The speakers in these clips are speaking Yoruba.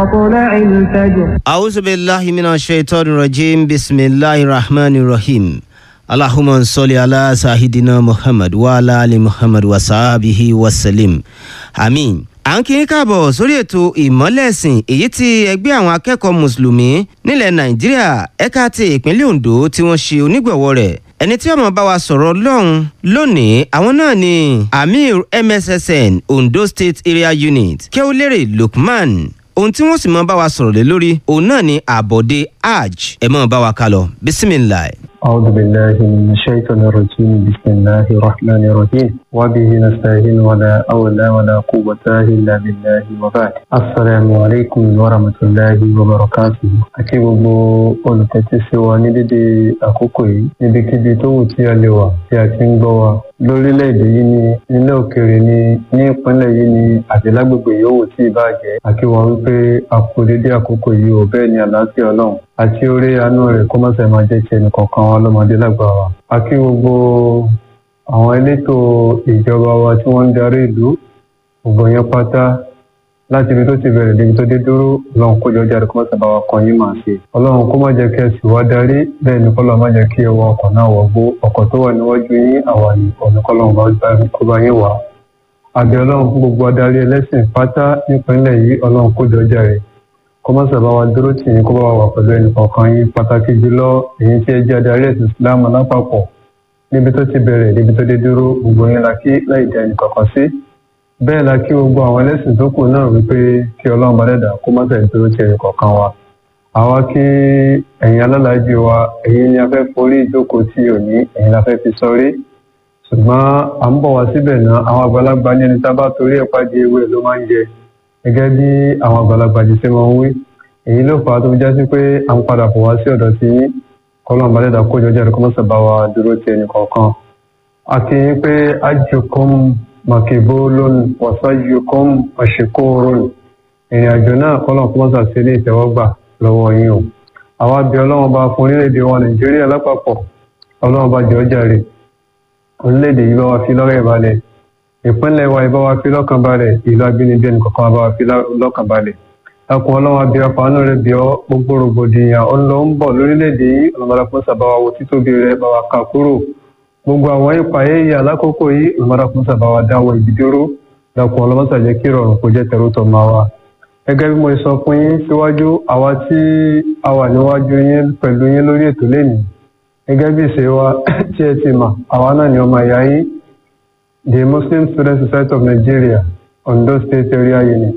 مطلع الفجر أعوذ بالله من الشيطان الرجيم بسم الله الرحمن الرحيم اللهم صل على سيدنا محمد وعلى آل محمد وصحبه وسلم آمين à ń kí yín káàbọ̀ sórí ètò ìmọ́lẹ̀sìn èyí tí ẹgbẹ́ àwọn akẹ́kọ̀ọ́ mùsùlùmí nílẹ̀ nàìjíríà ẹ̀ka ti ìpínlẹ̀ ondo tí wọ́n ṣe onígbọ̀wọ́ rẹ̀ ẹni tí ọmọ bá wa sọ̀rọ̀ lọ́hùn lónìí àwọn náà ni amir mssn ondo state area unit kẹ́wọ́lérè lukman ohun tí wọ́n sì mọ́ bá wa sọ̀rọ̀ lé lórí òun náà ni àbọ̀dé hajj ẹ̀ mọ́ bá wa kálọ bisimilayi. أعوذ بالله من الشيطان الرجيم بسم الله الرحمن الرحيم وبه نستعين ولا أولى ولا قوة إلا بالله وبعد السلام عليكم ورحمة الله وبركاته àkí gbogbo olùtẹ́tísí wa ní dédé àkókò yìí níbikíbi tó wù tí a lè wà tí a ti ń gbọ́ wa lórílẹ̀‐èdè yìí ni nílẹ̀ òkèèrè ni ní ìpínlẹ̀ yìí ni àti lágbègbè yòówù tí ì bá jẹ́ àkí wa wípé a kú dédé àkókò yìí ò bẹ́ẹ̀ ni àlàáfíà ọlọ́run àti orí àánú rẹ̀ kó má ṣe máa jẹ́ ti ẹnì kọ̀ọ̀kan wa lọ́mọdé lágbà wa. a kí gbogbo àwọn elétò ìjọba wa tí wọ́n ń darí ìlú gbogbo yẹn pátá láti ibi tó ti bẹ̀rẹ̀ débi tó dé dúró ọlọ́run kó jọjá rẹ̀ kó má ṣe bá wa kan yín máa ṣe. ọlọ́run kó má jẹ́ kí ẹ sì wá darí bẹ́ẹ̀ ni kọ́lọ́ má jẹ́ kí ẹ wọ ọkọ̀ náà wọ̀ gbó ọkọ̀ tó wà níwájú yín àwa ní ọ̀nà kọ́lọ́run kó bá yín wà. àbí ọlọ́run fún gbogbo adarí ẹlẹ́sìn pátá nípínlẹ̀ yìí ọlọ́run kó jọjá rẹ̀ kọmọ sábà wa dúró tì yín kó bá wà pẹ̀lú ẹnì kọ̀ọ̀kan yín pàtàkì jùlọ èyí tí ẹ jẹ́ adarí ẹ̀sìn islam lápapọ̀ níbi tó ti bẹ̀rẹ̀ níbi tó dé dúró gbogbo yín la kí láì dá ẹnì kọ̀ọ̀kan sí bẹ́ẹ̀ la kí gbogbo àwọn ẹlẹ́sìn tó kù náà wípé kí ọlọ́run bá dẹ̀dà kó má sẹ̀ dúró tì ẹnì kọ̀ọ̀kan wa àwa kí ẹ̀yin alálàájì wa ẹ̀yin ni a fẹ́ forí ìjókòó tí ò ní ẹ̀yin la fẹ́ fi sọrí ṣùgbọ́n à ń bọ̀ wá síbẹ̀ náà àwọn àgbàlagbà ní ẹni tá bá torí ẹ̀ pàdé ewé ló máa ń jẹ gẹ́gẹ́ bí àwọn àgbàlagbà jù sí wọn wí èyí ló fà á tó fi já sí pé à ń padà bọ̀ wá sí ọ̀dọ̀ sí yín kọ́lọ́n balẹ̀dà kójọ jẹ́ ẹ̀rọ mọ́sà bá wa dúró ti ẹnì kọ̀ọ̀kan. a kì í pé ajukum makibolon wasajukum mashikoron ìrìn àjò náà kọ́lọ́n kó mọ́sà sí ní ìtẹ́wọ́gbà lọ́wọ́ yín o. àwa bí ọlọ́run bá fún orílẹ̀-èdè wa nàìjíríà lápapọ̀ ọlọ́run bá jọ jàre orílẹ̀-èdè yìí bá wa fi lọ́rẹ̀ balẹ̀ ìpínlẹ̀ wa ìbá wa fi lọ́kàn balẹ̀ ìlú abínibí ẹnì kọ̀ọ̀kan bá wa fi lọ́kàn balẹ̀ ẹkùn ọlọ́wọ́ abẹ́ ọkọ̀ àánú rẹ̀ bí ọ gbogbo rògbòdìyàn ó ń lọ ń bọ̀ lórílẹ̀‐èdè yìí ọlọ́mọdé fún sàbáwá wo títóbi rẹ̀ bá wa kà kúrò gbogbo àwọn ipa yéyí alákòókò yìí ọlọ́mọdé fún sàbáwá dáwọ́ ìbídúró ẹkùn ọlọ́mọdé jẹ́ kí ìrọ̀rùn kó jẹ́ tẹ̀rù tọ̀ máa wa. gẹ́gẹ́ bí mo sọ fún yín síwájú àwa tí a wà níwájú yín pẹ̀lú yín lórí ètò lẹ́nìí gẹ́gẹ́ bí ìṣe wa tí ẹ ti mà àwa náà ni ọmọ ìyá yín the muslim student society of nigeria ondo state area unit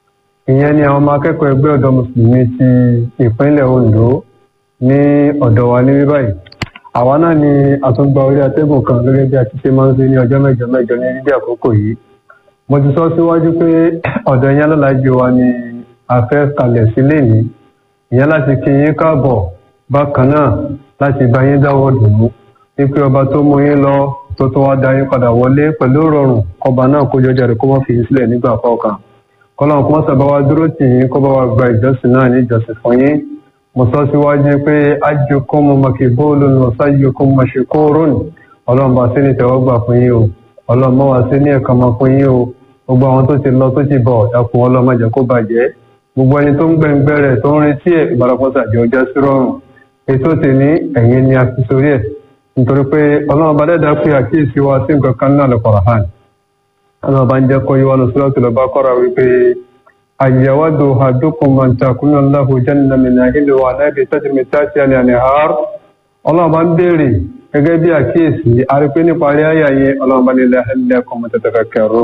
ìyẹn ni àwọn ọmọ akẹ́kọ̀ọ́ ẹgbẹ́ ọ̀dọ́ mùsùlùmí ti ìpínlẹ̀ ondo ní ọ̀dọ̀ wa ní báyìí àwa náà ni àtúngbà orí atẹ́gùn kan gẹ́gẹ́ bí a ti ṣe máa ń ṣe ní ọjọ́ mẹ́jọ mẹ́jọ ní dídí àkókò yìí mo ti sọ síwájú pé ọ̀dọ̀ ìyẹn lọ́làjì wa ni a fẹ́ kalẹ̀ sílé ní ìyẹn láti kí yín káàbọ̀ bákan náà láti bá yín dáwọ́ dùn ún wípé ọba tó mú yín lọ tó tó wá dá yín padà wọlé pẹ̀lú rọrùn kọba náà kó jọjà rẹ̀ kó má fi yín sílẹ̀ nígbà kọ̀ọ̀kan kọlọ́n kó sábà wá dúró tì yín kó bá wa gba ìjọsìn náà ní ìjọsìn fún yín mo sọ síwájú pé ajukum makibulun wa sayyukum mashkurun ọlọ́run bá sí ní tẹ́wọ́gbà fún yín o ọlọ́run mọ́ wá sí ní ẹ̀kan mọ́ fún yín o gbogbo àwọn tó ti lọ tó ti bọ̀ ẹkùn ọlọ́run má jẹ́ kó bàjẹ́ gbogbo ẹni tó ń gbẹ̀ngbẹ́ rẹ̀ tó ń retí ẹ̀ ìbárapọ̀sà jẹ́ ọjà sí rọrùn ètò tì ní ẹ̀yìn ni a fi sórí ẹ̀ nítorí pé ọlọ́run bá dẹ́dá pé àkíyèsí wa sí nǹkan kan náà lọ́kọ̀ọ̀rọ̀ hàn ọlọ́run bá ń jẹ́ kó yíwá lọ sí lọ́tò lọ́ba kọ́ra wípé àyẹ̀wádò àdókùn mọ̀ntàkùnà lahu jẹ́nà mìnà ìlú wa láìpẹ́ tẹ́tìmí tàṣí àlẹ́ àní àár ọlọ́run bá ń béèrè gẹ́gẹ́ bí àkíyèsí arípé nípa rí àyà yẹn ọlọ́run bá nílẹ̀ ẹlẹ́kùn mọ̀tẹ́tẹ́fẹ́ kẹrọ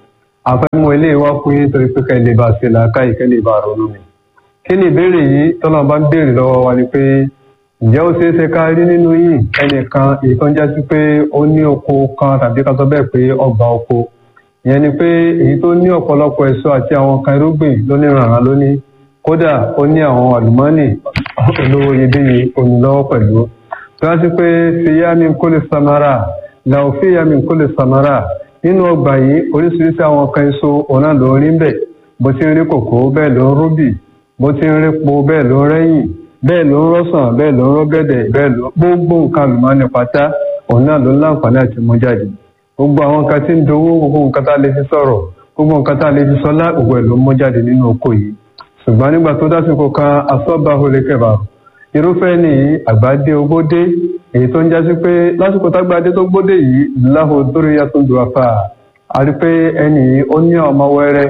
àfẹ́mọ́ ilé wa fún yín torí pé kẹ́lẹ́ bá ṣe làákà ìkẹ́lẹ́ bá ronú mi kí ni ìbéèrè yìí tọ́lọ́run bá ń béèrè lọ́wọ́ wa ni pé ǹjẹ́ ó ṣeé ṣe ká rí nínú yìí ẹnìkan èyí tó ń jásí pé ó ní oko kan tàbí ká sọ bẹ́ẹ̀ pé ọgbà oko ìyẹn ni pé èyí tó ní ọ̀pọ̀lọpọ̀ èso àti àwọn kan irúgbìn lóníranran lóní kódà ó ní àwọn àlùmọ́ọ́nì olówó iyebíye onílọ́wọ́ pẹ̀lú tó yá sí pé fìyàmì kó lè samara làwọn fìyàmì kó lè samara nínú ọgbà yìí oríṣiríṣi àwọn kan èso òun náà ló ń rí bẹ́ẹ̀ bó ti ń rí kòkó bẹ́ẹ̀ ló ń rúbì bó ti ń rí po bẹ́ẹ̀ ló ń rẹ́yìn bẹ́ẹ̀ ló ń rọ́sàn bẹ́ẹ̀ ló ń rọ́gẹ̀dẹ̀ bẹ́ẹ̀ ló gbogbo nǹkan àlùmọ́ọ́nì pátá òun náà ló ń láǹfààní àti mú jáde gbogbo àwọn nǹkan tí ń dowó gbogbo nǹkan tá a lè fi sọ̀rọ̀ gbogbo nǹkan tá a lè fi sọlá gbogbo ẹ̀ ló mú jáde nínú oko yìí ṣùgbọ́n nígbà tó dásìkò kan asọ́ba olèkẹ́bà irúfẹ́ ní àgbàdé ogódé èyí tó ń jásí pé lásìkò tágbàdé tó gbódé yìí láhò dórí yàtọ̀ dùn àfà a rí pé ẹnì yìí ó ní ọmọ wẹrẹ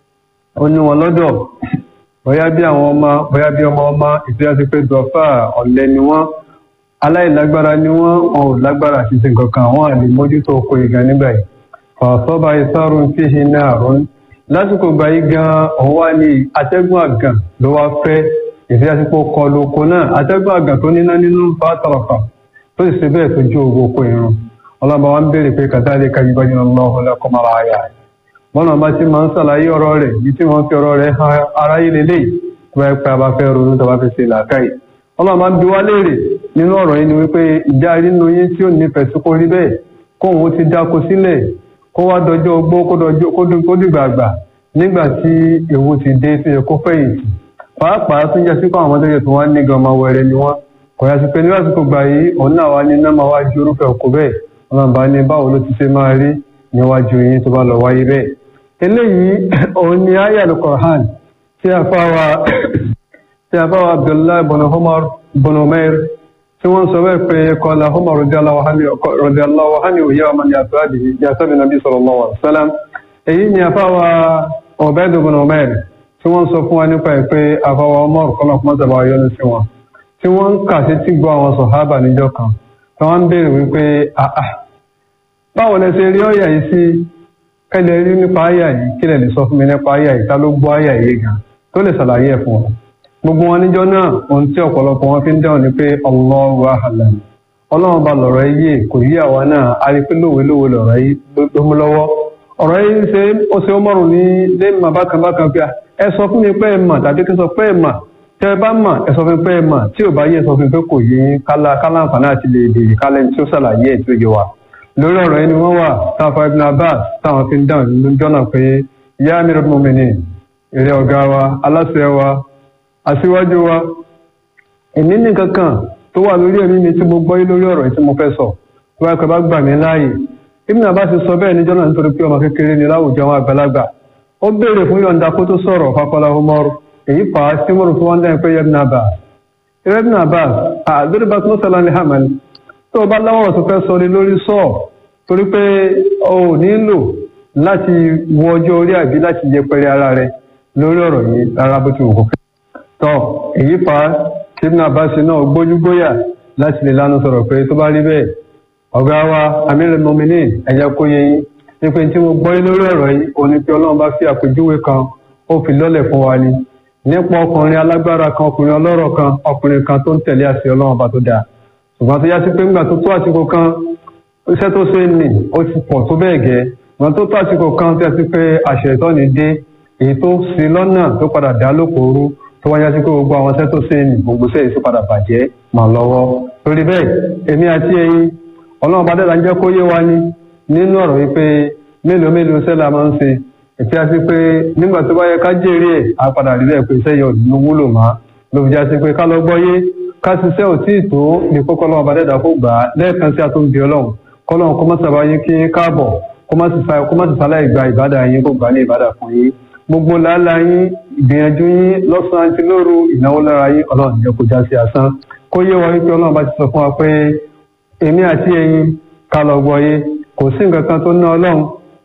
ó ní wọn lọ́dọ̀ bóyá bí àwọn ọmọ bóyá bí ọmọ ọmọ ìtura sí pé dùn àfà ọ̀lẹ ni wọ́n aláìlágbára ni wọ́n wọn ò lágbára àti ṣe nǹkan kan àwọn àlè mójútó oko ìgbà nígbà yìí fàṣọba ìsárun fíhi náà rún lásìkò gbà yí gan òun wá ní atẹ́gùn àgàn ló wá fẹ́ ìfíyàsípò kọlu oko náà atẹ́gùn àgàn tó níná nínú bá tọrọfà tó sì ṣe bẹ́ẹ̀ tó jó owó oko irun ọlọ́ba wa ń béèrè pé kàtàlẹ́ ka yíwájú ọlọ́run lẹ́kọ́ máa ayà rẹ̀ bọ́nà bá ti máa ń ṣàlàyé ọ̀rọ̀ rẹ̀ yìí tí wọ́n fi ọ̀rọ̀ rẹ̀ han aráyé lélẹ́yìí tó bá yẹ pé a bá fẹ́ ronú tó bá fi ṣe làákàyè ọlọ́ba ń bi wá léèrè nínú ọ̀rọ̀ yìí ni wípé ìjà nínú yín tí ò nífẹ̀ẹ́ sí kó rí bẹ́ẹ̀ kóun ti dáko sílẹ̀ kó wá dọjọ́ ogbó kó dìgbà àgbà nígbà tí ewu ti dé sí ẹkọ fẹ̀yìntì pàápàá tún jẹ́ sípò àwọn tó yẹ tó wá ní gan ọmọ wẹrẹ ni wọ́n kò yá sí pé ní lásìkò gbà yìí òun náà wá ní iná máa wá ju orúfẹ́ òkú bẹ́ẹ̀ ọlọ́run bá ní báwo ló ti ṣe máa rí níwájú yín tó bá lọ wáyé bẹ́ẹ̀. eléyìí òun ni ayé alukoran tí a fá wa tí a fá wa abdullahi bọ̀nà umair tí wọ́n sọ bẹ́ẹ̀ pé kọ́lá umar rọ̀díàláwọ̀ hàní òye ọmọ ní àtúwádìí nàbí sallallahu alaihi wasallam èyí ni àfáwà ọ̀bẹ́dùn ọmọbẹ̀rẹ̀ tí wọ́n sọ fún wa nípa ẹ̀ pé àfáwà ọmọ ọ̀kọ́lọ̀ fún ọ̀tàbà yọnu sí wọn tí wọ́n ń kà sí tí gbọ́ àwọn sọ̀hábà níjọ́ kan tí wọ́n ń béèrè wípé àà báwo lẹ ṣe rí ọ̀yà yìí sí kẹ́lẹ̀ rí nípa àyà yìí kí lẹ̀ lè sọ fún mi nípa àyà yìí ta ló gbọ́ àyà yìí gan tó lè ṣàlàyé ẹ̀ fún wọn gbogbo wọn níjọ́ náà ohun tí ọ̀pọ̀lọpọ̀ wọn fi ń dáhùn ni pé Allahu a'lam ọlọ́run bá lọ̀rọ̀ yìí kò yí àwa náà a rí pé lówe lówe lọ̀rọ̀ yìí ló mú lọ́wọ́ ọ̀rọ̀ yìí ṣe ó ṣe ó mọ̀rùn ní lẹ́mà bákan bákan pé ẹ sọ fún mi pé ẹ mà tàbí kí n sọ pé ẹ mà tẹ ẹ bá mà ẹ sọ fún mi pé ẹ mà tí ò bá yẹ ẹ sọ fún mi pé kò yé kálá kálá àǹfààní àti lè béèrè kálẹ̀ tí ó ṣàlàyé ẹ̀ tí ó yẹ wa. lórí ọ̀rọ̀ yìí ni wọ́n wà táwọn ibn Abbas táwọn fi ń dáhùn nínú jọ́nà pé yá amirul mu'minin èrè ọ̀gá wa aláṣẹ wa aṣíwájú wa èmi ní kankan tó wà lórí ẹ̀mí mi tí mo gbọ́ lórí ọ̀rọ̀ yìí tí mo fẹ́ sọ tó wáyé pé bá gbà mí láàyè ibn abbas sọ bẹ́ẹ̀ níjọ́ náà nítorí pé ọmọ kékeré ni láwùjọ àwọn àgbàlagbà ó béèrè fún yọ̀ǹda kó tó sọ̀rọ̀ fakọ́lá umaru èyí fà á sí mọ́rù tó wọ́n dáhùn pé ibn abbas ibn abbas àdúrà bá tó sọ̀rọ̀ ní hamal tó o bá láwọn tó fẹ́ sọ ní lórí sọ torí pé o ò nílò láti wọ ọjọ́ orí àbí láti yẹpẹrẹ ara rẹ lórí ọ̀rọ̀ yìí rárá bó ti wù kó fẹ́. tọ́ èyí fà á sí ibn abbas náà gbójúgbóyà láti lè lánàá sọ̀rọ̀ pé tó bá rí bẹ́ẹ̀ ọ̀gá wa amílẹ̀ mọ́mìnì ẹ̀jẹ̀ kó yẹ yín nípa tí mo gbọ́ lórí ọ̀rọ̀ yìí òun ni pé ọlọ́run bá fi àpèjúwe kan ó fi lọ́lẹ̀ fún wa ni nípa ọkùnrin alágbára kan ọkùnrin ọlọ́rọ̀ kan ọkùnrin kan tó ń tẹ̀lé àṣẹ ọlọ́run bá tó dáa ṣùgbọ́n tó yá sí pé ńgbà tó tó àsìkò kan iṣẹ́ tó ṣe nì ó ti pọ̀ tó bẹ́ẹ̀ gẹ́ ṣùgbọ́n tó tó àsìkò kan tó yá sí pé àṣẹ ìtọ́ni dé èyí tó ṣe lọ́nà tó padà dá lókòóró tó wáyá sí pé gbogbo àwọn iṣẹ́ tó ṣe nì gbogbo iṣẹ́ yìí tó padà bàjẹ́ mà lọ́wọ́ torí bẹ́ẹ̀ èmi àti ẹ̀yin ọlọ́run bá dẹ́ta ń jẹ́ kó yé wa ní nínú ọ̀rọ̀ yìí pé mélòó mélòó iṣẹ́ la máa ń ṣe ètí a sí pé nígbà tó bá yẹ ká jèrè ẹ̀ á padà rí bẹ́ẹ̀ pé iṣẹ́ yẹn ò ní wúlò mọ́ ló fi já sí pé ká lọ gbọ́ yé ká ṣiṣẹ́ ò tí ì tó ní kókó ọlọ́run bá dẹ́ta kó gbà á lẹ́ẹ̀kan sí àtúndì ọlọ́run kọ́lọ́run kó má sábà yín kí káàbọ̀ kó má sì sáláì gba ìbádà yín kó gbà ní ìbádà fún yín gbogbo làálàá yín ìgbìyànjú yín lọ́sàn-án àti lóru ìnáwó lára yín ọlọ́run jẹ́ kó já sí asán kó yé wa wípé ọlọ́run bá ti sọ fún wa pé èmi àti ẹ̀yin ká lọ gbọ́ yé kò sí nǹkan kan tó ná ọlọ́run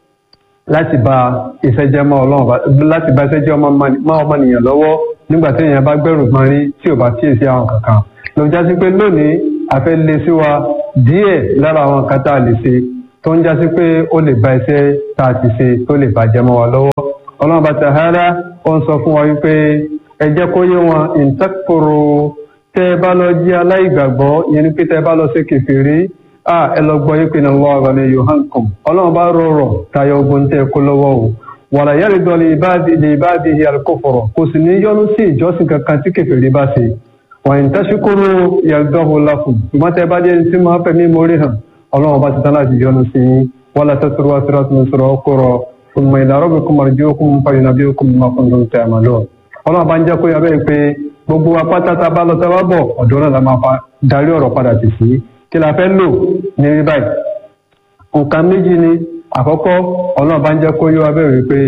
láti ba ìṣẹ́jẹ́ mọ́ ọlọ́run láti ba ìṣẹ́jẹ́ mọ́ ọmọnìyàn lọ́wọ́ nígbà tí èèyàn bá gbẹ̀rù gbọ́n rí tí ò bá kíyèsí àwọn kankan ló já sí pé lónìí a fẹ́ lé sí wa díẹ̀ lára àwọn nǹkan tá a lè ṣe tó ń já sí pé ó lè ba iṣẹ́ tá a ti ṣe tó lè bàjẹ́ mọ́ wa lọ́wọ́ ọlọ́run bá ta'ala ó ń sọ fún wa wípé ẹ jẹ́ kó yé wọn ìtẹ́kùrù tẹ́ ẹ bá lọ jí aláìgbàgbọ́ ìyẹn ni pé tẹ́ ẹ bá lọ sí kèfèrí a ẹ lọ gbọ́ yípe náà lọ́wọ́ ọ̀rọ̀ ní yohankom ọlọ́run bá rọrọ̀ tayọ ogun tẹ́ ẹ kó lọ́wọ́ o wàlà yẹ́rì dọ́ lè bá di àlùkòfọ̀rọ̀ kò sì ní yọnu sí ìjọsìn kankan tí kèfèrí bá ṣe wọ́n ń tẹ́síkúrú yàgbọ́hùn láfùn ṣùgbọ́n tẹ́ bá jẹ́ tí máa fẹ̀mí mórí hàn ọlọ́run bá ti tán láti yọnu sí wàlà tẹ́síkúrú wá síra tó ń sọ̀rọ̀ ọkọ̀rọ̀ ثم إلى ربكم مرجعكم فينبئكم بما كنتم تعملون ọlọ́run bá ń jẹ́ kó yọ bẹ́ẹ̀ pé gbogbo apáta tá a bá lọ tá a bá bọ̀ ọ̀dọ́ náà la máa fa darí ọ̀rọ̀ padà tì sí kí la fẹ́ lò ní rí báyìí. nǹkan méjì ni àkọ́kọ́ ọlọ́run bá ń jẹ́ kó yọ bẹ́ẹ̀ wípé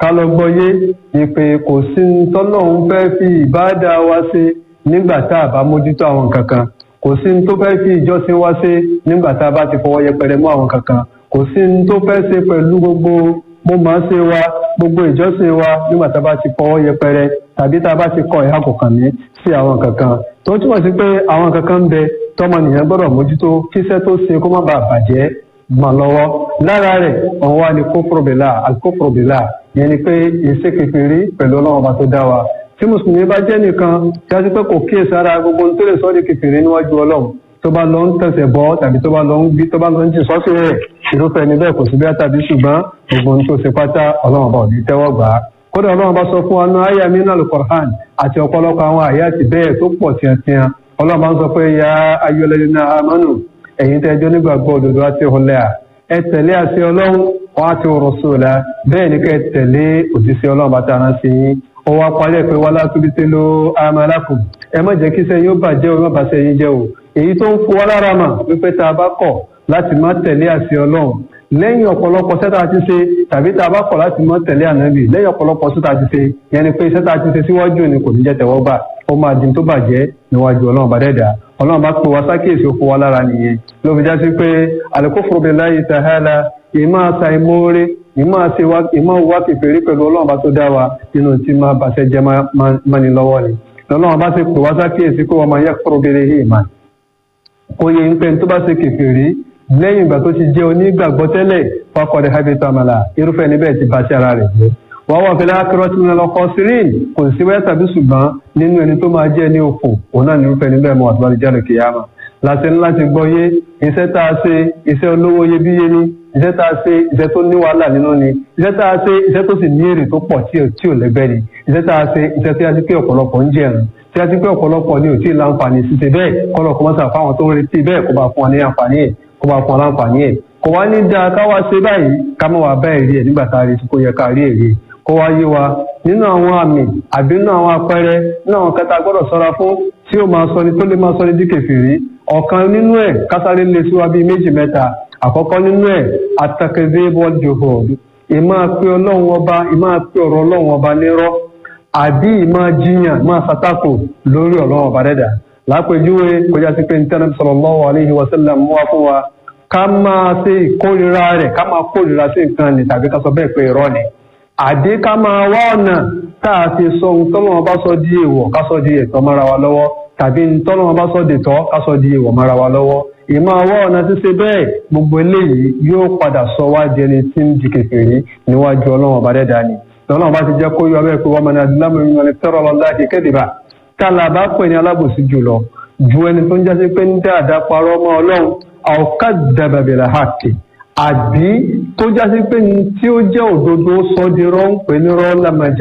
ká lọ gbọ́yé ni pé kò sí tọ́lọ́hún fẹ́ fi ìbáàdà wa ṣe nígbà tá a bá mójútó àwọn kankan kò sí tó fẹ́ fi ìjọsìn wa ṣe nígbà tá a bá ti fọwọ́ yẹpẹrẹ mú àwọn kankan kò sí tó fẹ́ ṣe pẹ̀lú gbogbo mo máa ṣe wa gbogbo ìjọsìn wa nígbà tá a bá ti fọwọ́ yẹpẹrẹ tàbí tá a bá ti kọ ìhà kọ̀ọ̀kan ní sí àwọn kankan tó túmọ̀ sí pé àwọn kankan ń bẹ tọmọnìyàn gbọ́dọ̀ mójútó kíṣẹ́ tó ṣe kó má bàa bàjẹ́ mọ́ lọ́wọ́ lára rẹ̀ òun wá ní kófòròbìlà àkófòròbìlà yẹn ni pé ìṣe kékeré pẹ̀lú ọlọ́run ọba tó dá wa tí mùsùlùmí bá jẹ́ nìkan tí a ti pé kò kíyè sára gbogbo tó lè sọ ọ́ di kékeré níwájú ọlọ́run tó bá lọ ń tẹ̀sẹ̀ bọ́ tàbí tó bá lọ ń gbí tó bá lọ ń jì sọ́sì rẹ̀ irúfẹ́ ni bẹ́ẹ̀ kò sí bẹ́ẹ̀ tàbí ṣùgbọ́n gbogbo ohun tó ṣe pátá ọlọ́run ọba ò ní tẹ́wọ́ gbà á kódà ọlọ́run bá sọ fún wa náà àyà mínà lùkọ̀rán àti ọ̀pọ̀lọpọ̀ àwọn àyà ti bẹ́ẹ̀ tó pọ̀ tiẹ̀tiẹ̀ ọlọ́run bá ń sọ pé ya ayọ̀lẹ́dẹ́ náà amánu ẹ̀yin tẹ́ ẹjọ́ nígbàgbọ́ òdodo àti ọ̀lẹ́ à ẹ tẹ̀lé àṣẹ ọlọ́run wọn àti rọ̀ṣọ̀lá bẹ́ẹ̀ ni kẹ́ ẹ tẹ̀lé òjíṣẹ́ ọlọ́run bá tàná sí yín ó wá parí ẹ̀ pé wá látúbí tẹ́ ló amalakum ẹ má jẹ́ kí sẹ́yìn ó bàjẹ́ o má bà sẹ́yìn jẹ́ o èyí tó ń fún wa lára mà wípé tá a bá kọ̀ láti má tẹ̀lé àṣẹ ọlọ́run lẹ́yìn ọ̀pọ̀lọpọ̀ sẹ́ta ti ṣe tàbí tá a bá kọ̀ láti mọ́ tẹ̀lé ànábì lẹ́yìn ọ̀pọ̀lọpọ̀ sẹ́ta ti ṣe yẹn ni pé sẹ́ta ti ṣe síwájú ni kò ní jẹ́ tẹ̀wọ́ gbà ó máa di tó bàjẹ́ níwájú ọlọ́run bá dẹ́dà ọlọ́run bá pè wá sákèsí ó fún wa lára nìyẹn ló fi já sí pé al-kufru billahi ta'ala ìmọ̀ àṣà ìmọ̀ọ́rẹ́ ìmọ̀ àṣẹ wa ìmọ̀ wá kékeré pẹ̀lú ọlọ́run bá tó dá wa nínú tí máa bàṣẹ jẹ́ mọ́ni lọ́wọ́ ni ọlọ́run bá ti pè wá sákèsí pé wọ́n máa yakfuru bihi ìmọ̀ oyè ń pẹ́ tó bá ṣe kékeré lẹ́yìn ìgbà tó ti jẹ́ onígbàgbọ́ tẹ́lẹ̀ faqad habita amala irúfẹ́ níbẹ̀ ti bá sí ara rẹ̀ jẹ́ wọ́n wà fẹ́lẹ́ akérọ́tì ní ọlọ́kọ́ sirin kò sí wẹ́ẹ́ tàbí ṣùgbọ́n nínú ẹni tó máa jẹ́ ní òfò òun náà ní irúfẹ́ níbẹ̀ mọ́ àtúbọ̀lì jáde kìyàmà láti ní láti gbọ́ yé iṣẹ́ tá a ṣe iṣẹ́ olówó iyebíye ni iṣẹ́ tá a ṣe iṣẹ́ tó ní wàhálà nínú ni iṣẹ́ tá a ṣe iṣẹ́ tó sì ní èrè tó pọ̀ tí ò lẹ́gbẹ́ ni iṣẹ́ tá a ṣe iṣẹ́ tí a ti pé ọ̀pọ̀lọpọ̀ ń jẹun tí a ti pé ọ̀pọ̀lọpọ̀ ni ò tí ì láǹfààní ṣiṣẹ́ bẹ́ẹ̀ kọ́lọ̀ kọ́mọ́sà fáwọn tó ń retí bẹ́ẹ̀ kó bá fún wa ní àǹfààní ẹ̀ kó bá fún wa láǹfààní ẹ̀ kò wá ní dáa ká wá ṣe báyìí ká má wàá bá èrè ẹ̀ nígbà tá a retí kó yẹ ká rí èrè kó wá yé wa nínú àwọn àmì àbí nínú àwọn àpẹẹrẹ nínú àwọn kẹta gbọ́dọ̀ ṣọ́ra fún tí ó máa sọ ni tó lè máa sọ ni di kèfèrí ọ̀kan nínú ẹ̀ kásáré lè sí wa bíi méjì mẹ́ta àkọ́kọ́ nínú ẹ̀ atakẹ́dẹ́ bọ́ọ̀dùhù ìmọ̀ pé ọlọ́run ọba ìmọ̀ pé ọ̀rọ̀ ọlọ́run ọba nírọ́ àbí ìmọ̀ jiyàn ìmọ̀ sàtàkù lórí ọlọ́run ọba dẹ́dà lápèjúwe kọjá sí pé nítorí sallallahu alaihi wasallam mú wa fún wa ká máa ṣe ìkórira rẹ̀ ká máa kórira sí nǹkan ni tàbí ká sọ bẹ́ẹ̀ pé irọ́ ni àdé ká máa wá ọ̀nà tá a ti sọ ohun tọ́lọ́wọ́n bá sọ di èèwọ̀ ká sọ di ẹ̀tọ́ mára wa lọ́wọ́ tàbí tọ́lọ́wọ́n bá sọ di tọ́ ká sọ di èèwọ̀ mára wa lọ́wọ́ ìmọ̀ àwọ̀ ọ̀nà ṣíṣe bẹ́ẹ̀ gbogbo eléyìí yóò padà sọ wá di ẹni tí ń di kékeré níwájú ọlọ́wọ́n ọba dẹ́dá ni ọlọ́wọ́n bá ti jẹ́ kó yọ abẹ́ pé wọ́n mọ̀ ní adúlámọ̀ ìrìn àti tẹ́rọ ọlọ́láàdì kẹ́dìbà kálá bá pè ní alábòsí jùlọ ju ẹni tó ń jásí pé ń dáadáa parọ́ mọ́ ọlọ́run àwòká dàbàbẹ̀rẹ̀ hàkì àbí tó jásí pé tí ó jẹ́ òdodo sọ́dírọ́ ń pè ní rọ́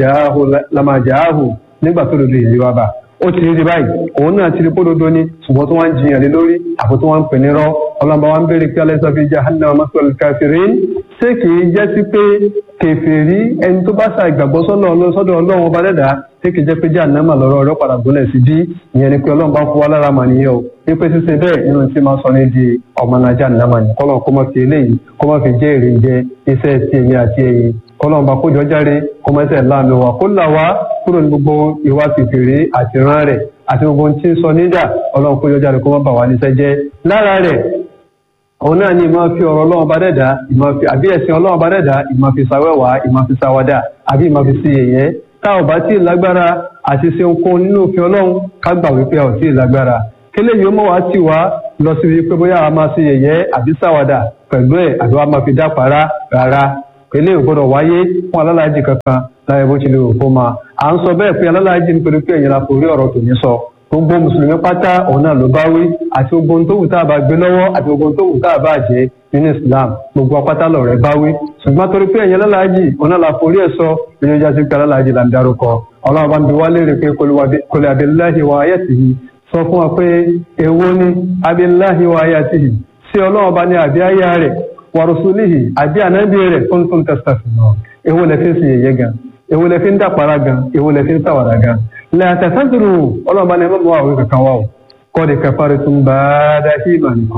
lamàjáàhù nígbà tó dodo ìlú wa bá ó ti rí báyìí òun náà ti rí pódodo ní ṣùgbọ́n tó wá ń jiyàn lé lórí àbò tó wá ń pè ní rọ́ ọlọ́mọba wa ń béèrè pé alẹ́ sọ́fi jahannama maswal kafirin ṣé kìí jẹ́ sí pé kèfèrí ẹni tó bá sa ìgbàgbọ́ sọ́dọ̀ ọlọ́run ọba dẹ́dà ṣé kìí jẹ́ pé jahannama lọ́rọ̀ ọ̀rọ̀ padà gúnlẹ̀ sí bí ìyẹn ni pé ọlọ́run bá fún wa lára mà nìyẹn o wípé ṣíṣe bẹ́ẹ̀ nínú tí máa sọ ní di ọmọ náà jahannama ni kọ́lọ́n kó má fi eléyìí kó má fi jẹ́ èrè jẹ iṣẹ́ ti èmi àti ẹ̀yin kọ́lọ́n bá kójọ járe kó má ṣe láàmì wa kó là wá kúrò ní gbogbo ìwà kèfèrí àti rán rẹ̀ àti gbogbo ohun tí ń sọ níjà ọlọ́run kójọ járe kó má bà wá níṣẹ́ jẹ́ lára rẹ̀ òun náà ni ìmọ̀ fi ọ̀rọ̀ ọlọ́run bá dẹ̀dá ìmọ̀ fi àbí ẹ̀sìn ọlọ́run bá dẹ̀dá ìmọ̀ fi sàwẹ́wà ìmọ̀ fi sàwádà àbí ìmọ̀ fi sí yẹ̀yẹ́ tá ò bá tí ì lágbára àti ṣe ohunkóhun nínú òfin ọlọ́run ká gbà wípé ọ̀ tí ì lágbára kélé yìí ó mọ̀ wá tì wá lọ sí wípé bóyá a máa ṣe yẹ̀yẹ́ àbí sàwádà pẹ̀lú ẹ̀ àbí wàá máa fi dápara rárá kélé ò gbọ́dọ̀ wáyé fún alálàájì kankan láyé bó ti lè rò kó máa à ń sọ bẹ́ẹ̀ pé alálàájì nítorí pé ẹ̀yin la kò rí ọ̀rọ̀ tòní sọ gbogbo mùsùlùmí pátá òun náà ló bá wí àti gbogbo ohun tó wù tá a bá gbé lọ́wọ́ àti gbogbo ohun tó wù tá a bá jẹ́ nínú islam gbogbo apátá lọ̀rẹ́ bá wí ṣùgbọ́n torí pé ẹ̀yin alálàájì òun náà la forí ẹ̀ sọ nínú ìjà sí pé alálàájì là ń darúkọ ọlọ́run bá ń bi wá léèrè pé kòlè abiláhi wa ayatihi sọ fún wa pé èwo ni abiláhi wa ayatihi sí ọlọ́run bá ní àbí ayá rẹ̀ wa rusulihi àbí ànábì rẹ̀ kuntum tastafirun èwo lẹ fi ń sèyẹ gan èwo lẹ fi ń dàpara gan èwo lẹ fi ń sàwàdà gan lẹ́yàtẹ̀sẹ́dùrù ọlọ́ọ̀bá ni ẹgbẹ́ àwọn kankan wà ó kọ́ọ̀dì kẹfàrí tún bá dá sí ìmọ̀ nìkan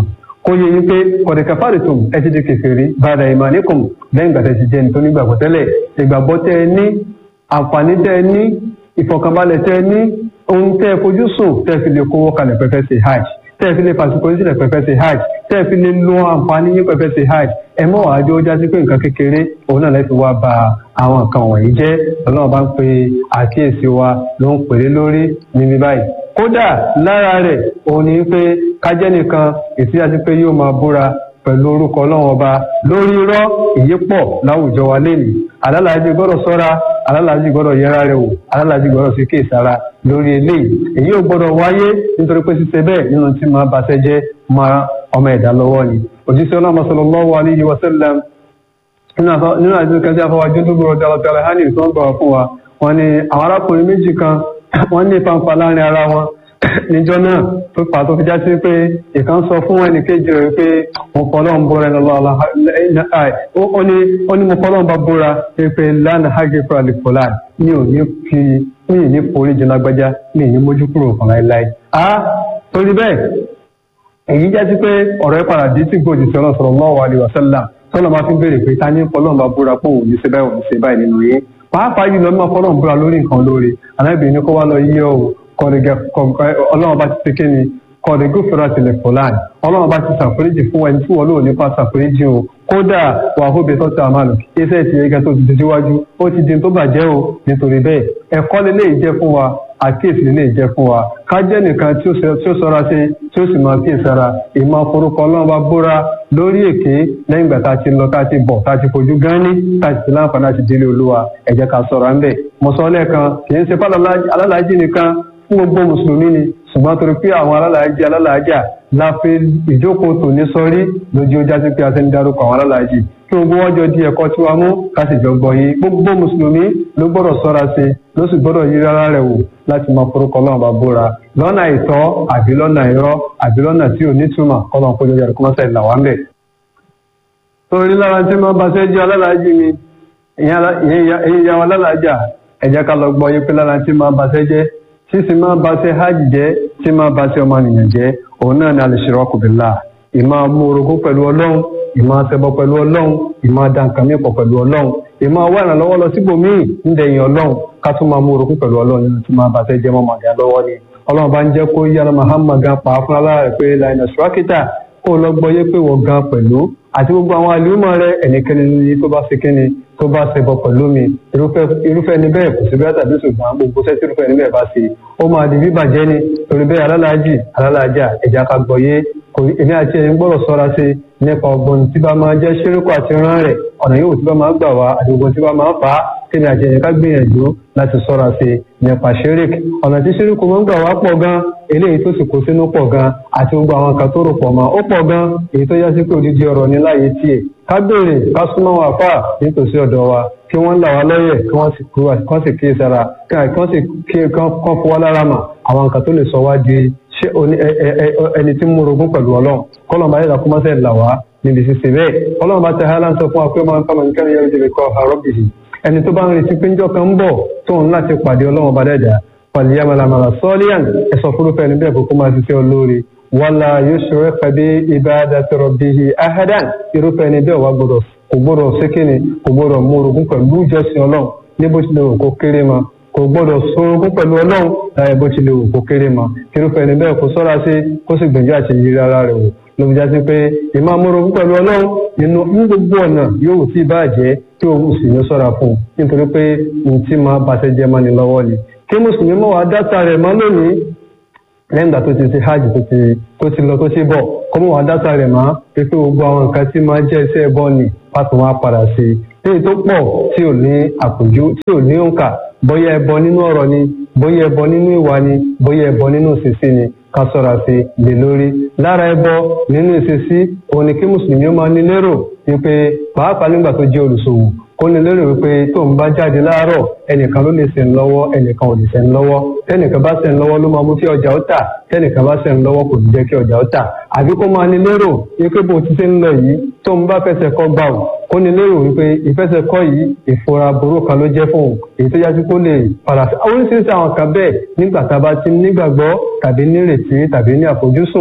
kó yẹ yín pé kọ̀dẹ̀kẹ́ fàdìtùm ẹ ti di kèfèrí bàdà ìmàníkùm lẹ́yìn ìgbà tẹ́ ti jẹ́ nítorí ìgbàgbọ́ tẹ́lẹ̀ ìgbàgbọ́ tẹ́ ẹ ní àǹfààní tẹ́ ẹ ní ìfọ̀kànbalẹ̀ tẹ́ ẹ ní ohun tẹ́ ẹ fojú sùn tẹ́ ẹ fi lè kówó kalẹ̀ pẹ́pẹ́ sí hajj tẹ́ ẹ fi lè fàṣíkò yín sílẹ̀ pẹ́pẹ́ sí hajj tẹ́ ẹ fi lè lo àǹfààní yín pẹ́pẹ́ sí hajj ẹ mọ̀ wá jó jásí pé nǹkan kékeré òun náà lẹ́fi wá ba àwọn nǹkan wọ̀nyí jẹ́ ọlọ́run bá ń pe àkíyèsí wa ló ń pèrè lórí níbi báyìí kódà lára rẹ̀ òun ni pé kájẹ́ nìkan èsì àti pé yóò máa búra pẹ̀lú orúkọ ọlọ́run ọba lórí irọ́ èyí pọ̀ láwùjọ wa lẹ́nu alálàájì gbọ́dọ̀ sọ́ra alálàájì gbọ́dọ̀ yẹra rẹ̀ wò alálàájì gbọ́dọ̀ sí kéèsára lórí eléyìí èyí ò gbọ́dọ̀ wáyé nítorí pé ṣíṣe bẹ́ẹ̀ nínú tí máa baṣẹ́ jẹ́ máa ọmọ ẹ̀dá lọ́wọ́ ni òjíṣẹ́ ọlọ́run sallallahu alaihi wa sallam nínú àti kẹsí afọwájú tó gbọ́dọ̀ tẹ́lọ̀tẹ́lẹ̀ hánì tó ń gbọ́ fún wa wọn ni àwọn arákùnrin méjì kan wọ́n ní fanfa láàrin ara wọn níjọ́ náà tó fà tó fi já sí pé ìkan sọ fún ẹnì kejì rẹ̀ pé mo fọlọ́ ń bóra ẹni lọ́la ó ní mo fọlọ́ ń bá bóra pé lánàá hajj fúra lè fọlá mi ò ní fi mi ì ní forí jẹ lágbájá mi ì ní mójú kúrò fún láéláé. a torí bẹ́ẹ̀ èyí já sí pé ọ̀rọ̀ ẹ̀ padà dé tí gbòdì sí ọlọ́sọ̀rọ̀ sallallahu alaihi wasallam tọ́lọ́ máa fi ń béèrè pé ta ní fọlọ́ ń bá bóra pé òun ní ṣe báyìí òun ní ṣe báyìí nínú yín pàápàá yìí lọ́mọ fọlọ́ ń bóra lórí nǹkan lóore alábìrin kó wá lọ yí ọ́ kọ̀dẹ̀gẹ̀ ọlọ́run bá ti ṣe kí ni kọ̀dẹ̀gẹ̀ fẹ́ràn tilẹ̀ fọláàni ọlọ́run bá ti ṣàforíjì fún ẹni tí wọ́n lò nípa ṣàforíjì o kódà wà hóbi tó ta àmàlù iṣẹ́ ti yege tó ti di síwájú ó ti di tó bàjẹ́ o nítorí bẹ́ẹ̀ ẹ̀kọ́ lélẹ́yìí jẹ́ fún wa àkíyèsí lélẹ́yìí jẹ́ fún wa ká jẹ́ nìkan tí ó sọra sí tí ó sì máa kíyèsára ìmọ̀ forúkọ ọlọ́run bá búra lórí èké lẹ́yìn ìgbà tá a ti lọ tá a ti bọ̀ tá a ti fojú gán ní tá a ti láǹfààní àti délé olúwa ẹ jẹ́ ká sọ̀rọ̀ ń bẹ̀ mọ̀sọ́lẹ̀ kan kì í ṣe fálọ́lá alálàájì nìkan fún gbogbo mùsùlùmí ni ṣùgbọ́n torí pé àwọn alálàájì alálàájà láfi ìjókòó tòní sọrí lójú ọjà sí pé a ti ń darúkọ àwọn alálàájì kí gbogbo wọn jọ di ẹ̀kọ́ tí wàá mú ká sì jọ gbọ́ yìí gbogbo mùsùlùmí ló gbọ́dọ̀ ṣọ́ra sí ló sì gbọ́dọ̀ yí rárá rẹ̀ wò láti máa forúkọ Ọlọ́run bá búra lọ́nà ìtọ́ àbí lọ́nà irọ́ àbí lọ́nà tí ò nítumọ̀ kọ́lọ́n kó lóye ẹ̀kọ́ mọ́sẹ̀ là wá ń bẹ̀. torí lára tí máa bá sẹ́jú alálàájì mi ìyẹn ìyá wa alálàájà ẹ jẹ́ ká lọ gbọ́ yí pé lára tí máa bá sẹ́jẹ́ tí sì máa bá ṣe hajj jẹ́ tí máa bá ṣe ọmọnìyàn jẹ́ òun náà ni al-ishraku billah ìmọ̀ mú orogún pẹ̀lú ọlọ́run ìmọ̀ ṣẹbọ pẹ̀lú ọlọ́run ìmọ̀ dànkàmí pọ̀ pẹ̀lú ọlọ́run ìmọ̀ wá ìrànlọ́wọ́ lọ síbòmíì ń dẹ̀yìn ọlọ́run ká tún máa mú orogún pẹ̀lú ọlọ́run nínú tí máa bá ṣe jẹ́ mọ́mọ́dé lọ́wọ́ ni ọlọ́run bá ń jẹ́ kó yára Muhammad gan pa fún aláàrẹ pé laina surakita kó lọ gbọ́ yé pé wọ́n gan pẹ̀lú àti gbogbo àwọn àlùmọ̀ rẹ ẹnikẹ́ni ní tó bá ṣe kíni tó bá ṣẹbọ pẹ̀lú mi irúfẹ́ ni bẹ́ẹ̀ kò sí bẹ́ẹ̀ tàbí ṣùgbọ́n gbogbo sẹ́sì irúfẹ́ ni bẹ́ẹ̀ bá ṣe ó máa di bíbàjẹ́ ni torí bẹ́ẹ̀ alálàájì alálàájà ẹ̀já ká gbọ́ yé èmi àti ẹ̀yin gbọ́dọ̀ sọ́ra sí nípa ọgbọ́n tí bá máa jẹ́ ṣírúkọ àti rán rẹ̀ ọ̀nà yóò tí bá máa gbà wá àti ọgbọ́n tí bá máa fà á kéde àti ẹ̀yin ká gbìyànjú láti sọ́ra sí nípa ṣírík ọ̀nà tí ṣíríkù máa ń gbà wá pọ̀ gan eléyìí tó sì kó sínú pọ̀ gan àti gbogbo àwọn nǹkan tó rò pọ̀ mọ́ ó pọ̀ gan èyí tó yá sí pé odidi ọ̀rọ̀ ní láàyè tiẹ̀ ká béèrè ká súnmọ́ wọn àfà nítòsí ọ̀dọ̀ wa kí wọ́n là wá lọ́yẹ̀ kí wọ́n sì kúrò kí wọ́n sì kíyè sára kí wọ́n sì kíyè kán fún wa lára mà àwọn nǹkan tó lè sọ wá di ṣé ẹni tí ń múrogún pẹ̀lú ọlọ́run kọ́lọ̀ bá yẹ̀dá kọ́mọ́sẹ̀ là wá níbi ṣíṣe bẹ́ẹ̀ ọlọ́run bá tẹ hálà ń sọ fún wa pé máa ń kọ́ mọ̀ nǹkan yẹn lè kọ́ àrọ́bìhì ẹni tó bá ń retí pé ńjọ́ kan ń bọ̀ tóun láti pàdé ọlọ́run bá dẹ̀dà pàlìyàmàlàmàlà sọ́ọ́líyàn ẹ̀sọ́ fúrúfẹ́ níbẹ̀ kókó máa ṣiṣẹ́ olóore wàlá yusuf kàbí ibadati rabbihi ahadan irúfẹ́ níbẹ̀ wà gbọdọ̀ kò gbọdọ̀ sékìnì kò gbọdọ̀ múrogún pẹ̀lú ìjọsìn ọlọ́run ní bó tilẹ̀ wò kó kéré ma kò gbọdọ̀ sorogún pẹ̀lú ọlọ́run láyé bó tilẹ̀ wò kó kéré ma irúfẹ́ níbẹ̀ kò sọ́ra sí kó sì gbìyànjú àti yíra ara rẹ̀ wò ló fi já sí pé ìmọ̀ múrogún pẹ̀lú ọlọ́run nínú ní gbogbo ọ̀nà yóò tí bàjẹ́ tí òun sì ní sọ́ra fún un nítorí pé ohun tí máa bàṣẹ jẹ́ mọ́ni lọ́wọ́ ni kí mùsùlùmí mọ̀ wá dátà rẹ̀ mọ́ lónìí lẹ́yìn ìgbà tó ti ṣe hajj tó ti tó ti lọ tó ti bọ̀ kó mọ̀ wá dátà rẹ̀ mọ́ pé gbogbo àwọn nǹkan tí máa jẹ́ iṣẹ́ ẹbọ ni pàtó wọn á padà sí i léyìí tó pọ̀ tí ò ní àpòjú tí ò ní òǹkà bóyá ẹbọ nínú ọ̀rọ̀ ni bóyá ẹbọ nínú ìwà ni bóyá ẹbọ nínú ìṣesí ni ká sọ̀rọ̀ sí lè lórí lára ẹbọ nínú ìṣesí òun ni kí mùsùlùmí ó máa ní lérò wípé pàápàá nígbà tó jẹ́ olùṣòwò kó ní lérò wípé tó ń bá jáde láàárọ̀ ẹnìkan ló lè sẹ́ń lọ́wọ́ ẹnìkan ò lè sẹ́ń lọ́wọ́ tẹ́nìkan bá sẹ́ń lọ́wọ́ ló máa mú kí ọjà ó tà tẹ́nìkan bá sẹ́ń lọ́wọ́ kò ní jẹ́ kí ọjà ó tà àbí kó máa ní lérò wípé bó ti ṣe ń lọ yìí tó ń bá fẹsẹ̀ kọ́ gbà ó kó ní lérò wípé ìfẹsẹ̀ kọ́ yìí ìfura burú kan ló jẹ́ fún òun èyí tó yájú kó lè padà sí oríṣiríṣi àwọn kan bẹ́ẹ̀ nígbà tá a bá ti nígbàgbọ́ tàbí nírètí tàbí ní àfojúsùn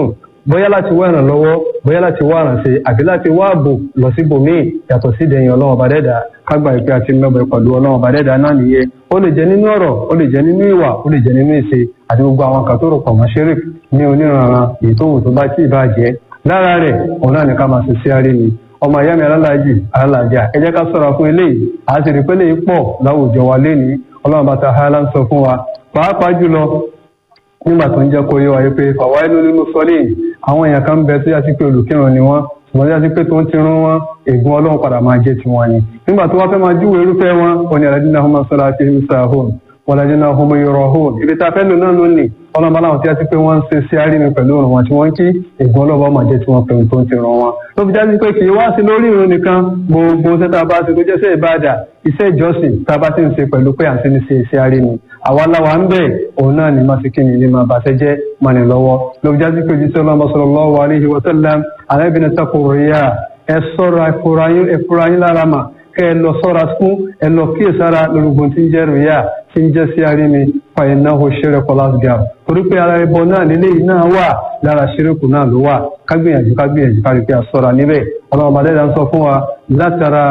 bóyá láti wá ìrànlọ́wọ́ bóyá láti wá àrànṣe àbí láti wá ààbò lọ síbòmíì yàtọ̀ sí ìdẹ̀yìn ọlọ́run ọba dẹ́dà kágbà ìpè àti mẹ́bọ̀ pẹ̀lú ọlọ́run ọba dẹ́dà náà nìyẹn ó lè jẹ́ nínú ọ̀rọ̀ ó lè jẹ́ nínú ìwà ó lè jẹ́ nínú ìṣe àti gbogbo àwọn kan tó rò pọ̀ mọ́ ṣeré ní oníranran èyí tó wù tó bá tí ì bá jẹ́ lára rẹ̀ òun náà ní ká máa ṣe sí àárín mi ọmọ ìyá mi alálàájì alálàájà ẹ jẹ́ ká ṣọ́ra fún eléyìí àti rí pé léyìí pọ̀ láwùjọ wa lénìí ọlọ́run bá ta hálà ń sọ fún wa pàápàá jùlọ nígbà tó ń jẹ́ kó yé wa yé pé fàwa inú nínú sọ́lé àwọn èèyàn kan bẹ tó yá sí pé olùkírun ni wọ́n ṣùgbọ́n yá sí pé tó ń ti rún wọn ègún ọlọ́run padà máa jẹ́ tiwọn ni nígbà tó wá fẹ́ máa júwèé irúfẹ́ wọn wọn ni àlàjì náà hó máa sọ́ra àti ìrúsà hóun wọn làjì náà hó máa yọrọ hóun ibi tá a fẹ́ lò náà ló nì ọlọ́run bá láwọn tí yá sí pé wọ́n ń ṣe sí àárín pẹ̀lú òrùn wọn tí wọ́n kí ègún ọlọ́run máa jẹ́ tiwọn pẹ̀lú tó ń ti rún wọn ló fi jáde pé kì í wá sí lórí ìrun nìkan gbogbo iṣẹ́ tá a bá ṣe tó jẹ́ sẹ́ ìbáàdà iṣẹ́ ìjọsìn tá a bá ti ń ṣe pẹ̀lú pé à ń ṣe ní ṣe iṣẹ́ àárín ni àwa láwa ń bẹ̀ òun náà ní má sí kí ni ní máa bàṣẹ jẹ́ mọ́ni lọ́wọ́ ló fi jáde pé jíṣẹ́ ọlọ́mọ sallallahu alaihi wa sallam alábìnrin tako ríyà ẹ sọ́ra ẹ̀fúra yín lára mà kẹ́ ẹ lọ sọ́ra fún ẹ lọ kíyèsára lórúkọ tí ń jẹ́ ríyà tí ń jẹ́ sí àárín mi fàyẹ̀ náà ó ṣeré kọlásgà torí pé ara ẹbọ náà nílé yìí náà wà lára ṣerékù náà ló wà kágbìyànjú kágbìyànjú kárí pé a sọ́ra níbẹ̀ ọlọ́run bàdé dá ń sọ fún wa látara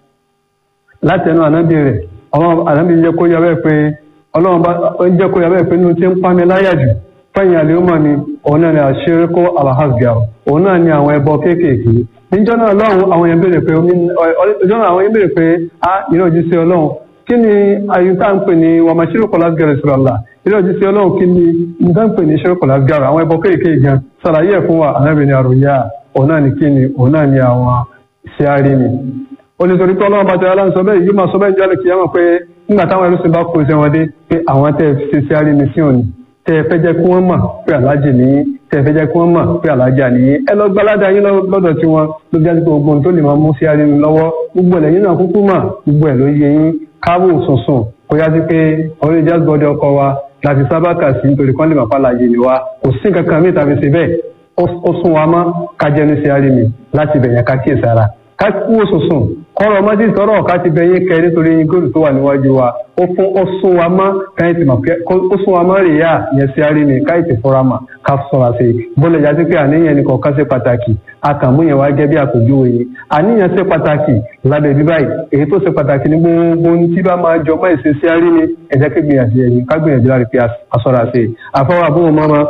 látẹnu ànábì rẹ̀ ọlọ́run ànábì jẹ́ kó yọ bẹ́ẹ̀ pé ọlọ́run bá ń jẹ́ kó yọ bẹ́ẹ̀ pé nínú tí ń pa mi láyà jù fẹ́yìn àlèémọ̀ mi òun náà ni àṣírí kó alahasgà òun náà ni àwọn ẹbọ kéékèèké níjọ́ náà lọ́run àwọn yẹn béèrè pé ọjọ́ náà àwọn yẹn béèrè pé a ìrìn òjì sí ọlọ́run kí ni ayé tá à ń pè ní wàmàṣírí kọlá gẹrẹ sọ̀rọ̀ là ìrìn òjì sí ọlọ́run kí ni nǹkan ń pè ní ṣírí kọlá gẹrẹ àwọn ẹbọ kéékèèké gan ṣàlàyé ẹ̀ fún wa ànábìnrin àròyà òun náà ni kí ni òun náà ni àwọn ṣe àárín mi onítorí pé ọlọ́run bá ti aláǹ sọ bẹ́ẹ̀ yìí máa sọ bẹ́ẹ̀ jálè kìí mọ̀ pé nígbà táwọn ẹrú sì bá kó iṣẹ́ wọn dé pé àwọn tẹ́ ẹ ṣe sí àárín mi sí òní tẹ́ ẹ fẹ́ jẹ́ kí wọ́n mọ̀ pé aláàjì nìyí tẹ́ ẹ fẹ́ jẹ́ kí wọ́n mọ̀ pé aláàjà nìyí ẹ lọ gba aládàá yín lọ́dọ̀ tí wọn ló jáde pé gbogbo ohun tó lè máa mú sí àárín mi lọ́wọ́ gbogbo ẹ̀ lẹ́yìn náà kúkú mà gbogbo ẹ̀ ló yẹ yín káwò sùnsùn kó yá sí pé orí jazz body ọkọ wa láti sábà kà sí nítorí kán lè máa pàlàyé ni wa kò sí nǹkan kan mí tàbí ṣe bẹ́ẹ̀ ó sún wa mọ́ kájẹ́ ní sí àárín mi láti bẹ̀yẹn ká kíyèsára ká kúwò sùnsùn kọ́rọ̀ ọmọdé tọrọ ọ̀ká ti bẹ yín kẹ nítorí góòlù tó wà níwájú wa ó fún ó sún wa mọ́ káyìn tí màá ó sún wa mọ́ rèéyà yẹn sí arí ni káyìn tí fúnra mà ká sọ̀rọ̀ sí i bọ́lẹ̀ jáde pé àníyàn ni kọ̀ọ̀kan ṣe pàtàkì àkàmú yẹn wá gẹ́ bí àpèjúwe yìí àníyàn ṣe pàtàkì lábẹ́ bí báyìí èyí tó ṣe pàtàkì ní gbogbo ohun tí bá máa jọ mọ́ ìṣe sí arí ni ẹ̀jẹ̀ kí gbìyànjú ẹ̀yìn ká gbìyànjú láti fi àsọ̀rọ̀ sí i àfọwọ́ àbúrò mọ́mọ́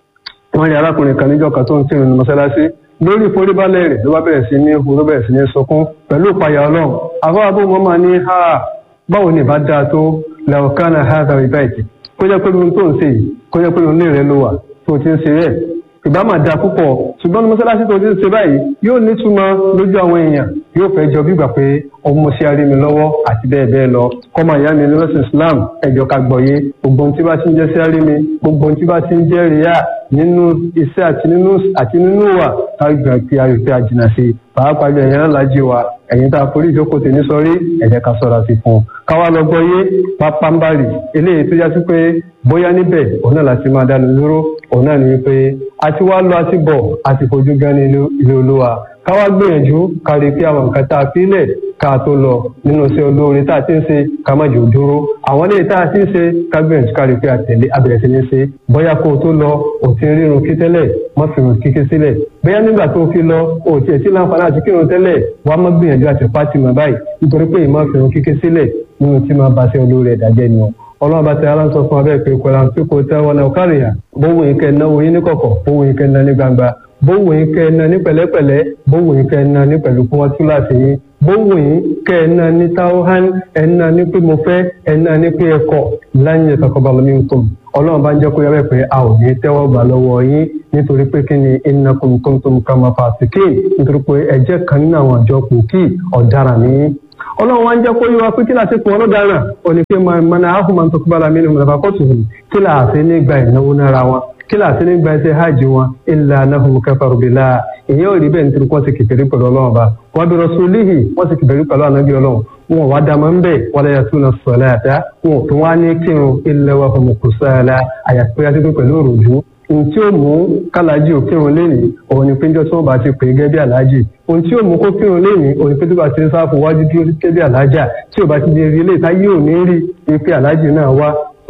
wọn rí arákùnrin kan níjọ́ kan tó ń kírun ní mọ́ṣáláṣí lórí ìforíbalẹ̀ rẹ̀ ló bá bẹ̀rẹ̀ sí ní hu ló bẹ̀rẹ̀ sí ní sunkún pẹ̀lú ìpayà ọlọ́run àfọwọ́bù mọ́mọ́ ní ha báwo ni ìbá dáa tó làwọ̀kánà ha tàbí báyìí kó jẹ́ pé mi tó ń ṣe yìí kó jẹ́ pé mi lè rẹ ló wà tó ti ń ṣe rẹ̀ ìbá máa da púpọ̀ ṣùgbọ́n ní mọ́sálásí tó ti ń ṣe báyìí yóò nítumọ̀ lójú àwọn èèyàn yóò fẹ́ jọ bígbà pé ọmọ ṣe arí mi lọ́wọ́ àti bẹ́ẹ̀ bẹ́ẹ̀ lọ kọ́mọ ìyá mi ní lọ́sìn Islam ẹ̀jọ̀ ká gbọ̀yé gbogbo ohun tí bá ti ń jẹ́ sí arí mi gbogbo ohun tí bá ti ń jẹ́ ríyà nínú iṣẹ́ àti nínú àti nínú wà tágbà pé ayò pé a jìnnà sí pàápàá jọ ẹ̀yìn alájí wa ẹ̀yìn tá a forí ìjókòó tèmi sọrí ẹ̀jẹ̀ ká sọ̀rọ̀ sí fún un káwá lọ gbọ́yé pápánbárì eléyìí tó yá sí pé bóyá níbẹ̀ òun náà láti máa dánu dúró òun náà ní wípé àti wá lọ àti bọ̀ àti fojú gan ní ilé olúwa káwá gbìyànjú kárí pé àwọn nǹkan tá a fi lẹ̀ ká tó lọ nínú iṣẹ́ olóore tá a ti ń ṣe ká má jò dúró àwọn ilé tá a ti ń ṣe ká gbìyànjú kárí pé àtẹ̀lé abẹ̀rẹ̀ sí ní ṣe bóyá kó o tó lọ ò ti rírun kí tẹ́lẹ̀ má fi rùn kíké sílẹ̀ bóyá nígbà tó fi lọ ò tiẹ̀ sí láǹfààní àti kírun tẹ́lẹ̀ wàá má gbìyànjú àti pátì mọ́ báyìí nítorí pé ìmọ̀ fi rùn kíké sílẹ̀ nínú tí máa ba ṣe olóore ẹ̀dá jẹ́ ni o ọlọ́run bá ti aláǹsọ fún abẹ́ pé kọ́lá ń pípò tẹ́ wọn náà kárìyà bówó yín kẹ́ náwó yín ní kọ̀kọ̀ bówó yín kẹ́ ná ní gbangba bówó yín kẹ́ ná ní pẹ̀lẹ́pẹ̀lẹ́ bówó yín kẹ́ ná ní pẹ̀lú fún wọn túláàsì yín bówó yín kẹ́ ná ní táwọn ẹ̀ ná ní pé mo fẹ́ ẹ̀ ná ní pé ẹ̀kọ́ láyé ìtàkọ́balẹ̀ mi ń tó ọlọ́run bá ń jẹ́ kó yẹ bẹ́ẹ̀ pé a ò ní tẹ́wọ́ gbà lọ́wọ́ yín nítorí pé kí ni innakum kuntum kama fasikin nítorí pé ẹ̀jẹ̀ kan nínú àwọn àjọ kòkì ọ̀daràn ní ọlọ́run wá ń jẹ́ kó yíwa pé kí láti pọ̀ ọlọ́daràn òní pé mọ̀nà ahùnmọ̀ tó kú bára mi nínú ìrọ̀bà kọ́tù hù kí láti ní gba ìnáwó nára wọn kí láti ní gba ẹsẹ̀ hajj wọn illa annahum kafaru billah ìyẹn ò rí bẹ́ẹ̀ nítorí wọ́n ti kìkìrí pẹ̀lú ọlọ́run bá wọ́n bí rasulihi wọ́n ti kìkìrí pẹ̀lú ànábì ọlọ́run wọn wá dàmọ́ ń bẹ̀ wala yatuna salata wọn tó wá ní kírun illa wa hum kusala àyàpẹ́ àti pẹ̀lú òròjú ohun tí ó mú kálájì ò kírun lénìí òun ni péjọ tí wọn bá ti pè é gẹ́gẹ́ bí aláàjì ohun tí ó mú kó kírun lénìí òun ni péjọ bá ti ń sáfù wájú dúró gẹ́gẹ́ bí aláàjà tí ò bá ti di rí ilé ìta yóò ní rí i pé aláàjì náà wá kò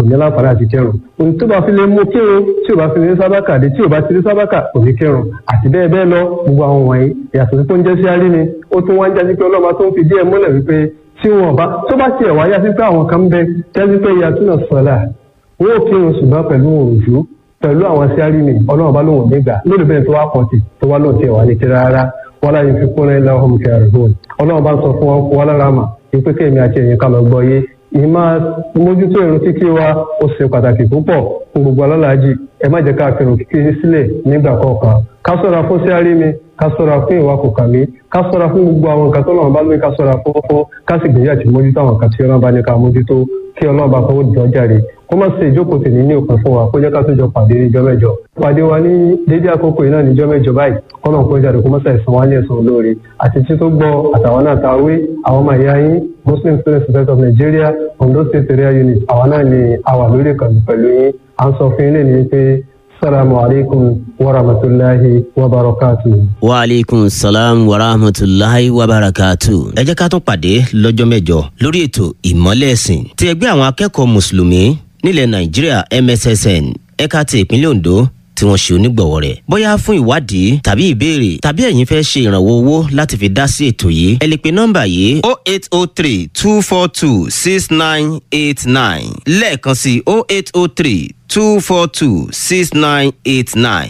ní láǹfààní àti kírun ohun tó bá fi lè mú kírun tí ò bá fi lè ní sábàkà dé tí ò bá ti ní sábàkà kò ní kírun àti bẹ́ẹ̀ bẹ́ẹ̀ lọ gbogbo àwọn wọ̀nyí ìyàtọ̀ tó ń jẹ́ sí arí ni ó tún wá ń jásí pé ọlọ́mọ tó ń fi díẹ̀ múlẹ̀ wípé tí wọn bá tó bá tiẹ̀ wáyá sí pé àwọn kan ń bẹ jásí pé ìyá túnà sọ̀lá wọn ò kírun ṣùgbọ́n pẹ̀lú òòjú pẹ̀lú àwọn sí arí ni ọlọ́run bá lóun nígbà lórí bẹ́ẹ̀ tó wá pọ̀ sí tó wá lóun tiẹ̀ wá ní kí rárá wọn láyé fi kún ẹ lọ́hùn kẹrìndínlọ́n ọlọ́run bá ń sọ fún wọn kó wọn lára mà wípé kéèmí àti ẹ̀yìn ká lọ gbọ́ yé ìmọ̀ mójútó ìrun kíkí wa ó ṣe pàtàkì púpọ̀ fún gbogbo alálàájì ẹ má jẹ́ ká fi ìrun kíkí sílẹ̀ nígbà kọ̀ọ̀kan ká sọ̀ra fún sí àrí mi ká sọ̀ra fún ìwà kò kàmí ká sọ̀ra fún gbogbo àwọn nǹkan tó lọ́wọ́ bá lóye ká sọ̀ra fún fún ká sì gbìyànjú àti mójútó àwọn nǹkan tí ọlọ́run bá ní ká mójútó kí ọlọ́run bá fọwọ́ di ọjà rè kó má ṣe ìjókòó tì ní ní òpin fún wa kó jẹ́ ká tó jọ pàdé níjọ́ mẹ́jọ pàdé wa ní dédé àkókò yìí náà níjọ́ mẹ́jọ báyìí kọ́nà kó jáde kó má ṣe ẹ̀sán wa ní ẹ̀sán olóore àti tí tó gbọ́ àtàwọn náà ta wé àwọn ọmọ ìyá yín muslim student society of nigeria ondo state area unit àwọn náà ni àwà lórí ìkànnì pẹ̀lú yín à ń sọ fún yín lè ní pé salamu alaikum wa rahmatulahi wa barakatuhu. wa aleykum salaam wa rahmatulahi wa barakatu. ẹ jẹ́ ká tún pàdé lọ́jọ́ mẹ́jọ lórí ètò ìmọ́lẹ̀ ẹ̀sìn ti ẹgbẹ́ àwọn akẹ́kọ̀ọ́ mùsùlùmí nílẹ̀ nàìjíríà mssn ẹ̀ka ti ìpínlẹ̀ ondo tí wọ́n ṣe onígbọ̀wọ́ rẹ̀. bóyá fún ìwádìí tàbí ìbéèrè tàbí ẹ̀yin fẹ́ ṣe ìrànwọ́ owó láti fi dá sí ètò yìí ẹ lè pe nọ́mbà yìí o eight o three two four two six nine eight nine lẹ́ẹ̀kan sí o eight o three two four two six nine eight nine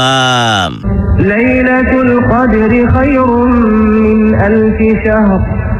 maasalaam. ليلة القدر خير من ألف شهر